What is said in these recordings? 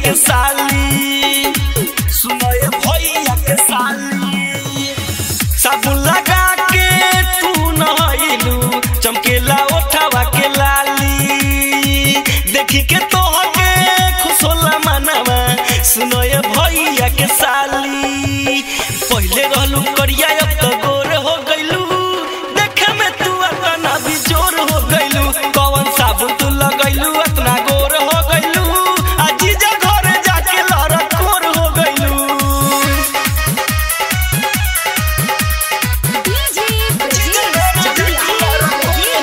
के साली सुनए भैया के साली साबुन लगा के तू नहइलू चमकेला ओठवा के लाली देखी के तोहके खुश होला मनवा सुनए भैया के साली पहिले रहलू करिया अब तो गोर हो गइलू देखे में तू अतना भी जोर हो गइलू कौन साबुन तू लगइलू अतना गोर हो गइलू आ जीजा घरे जाके लड़कोर हो गइलू डीजे ब्रजेश चकिया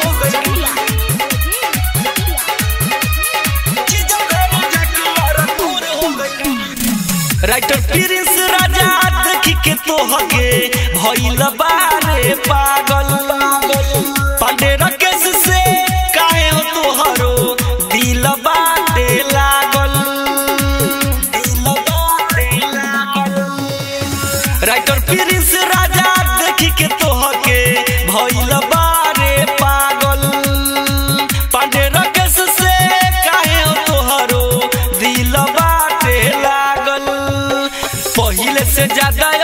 राइटर प्रिंस राजा देखी के तोहके भइल बारे पागल पांडे राकेश से काहे हो तोहरो दिल बाटे लागल दिल बाटे लागल राइटर प्रिंस राजा देखी के तोहके भइल बारे पागल पांडे राकेश से काहे हो तोहरो दिल बाटे लागल पहिले से ज्यादा